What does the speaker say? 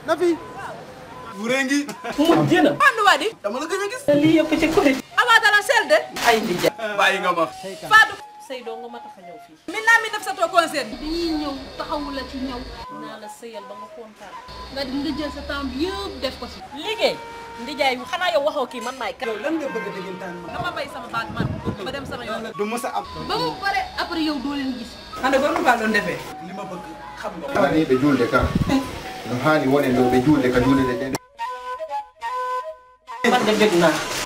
na fi wurengi mu jëna andu wadi dama la gëj a gis lii yëpp ci kuréel awadala selde ay di ja bàyyi nga ma faatu sëy doo nga ma tax a ñëw fii min naa mi def sa to concert dañuy ñëw taxawu la ci ñëw naa la sëyal ba nga kontaan nga di nga jël sa temps bi yëpp def ko si liggéey ndijaay yu xanaa yow waxoo kii man maay kan yow lan nga bëgg dëggantaan ma dama bay sama baat man ma dem sama yoon du mës a am ba mu pare après yow doo leen gis ande ko nu ba doon defee li ma bëgg xam nga hani ɓe julde ka no hani wone ɗo ɓe julde ka julde ɗe man de bëgg naa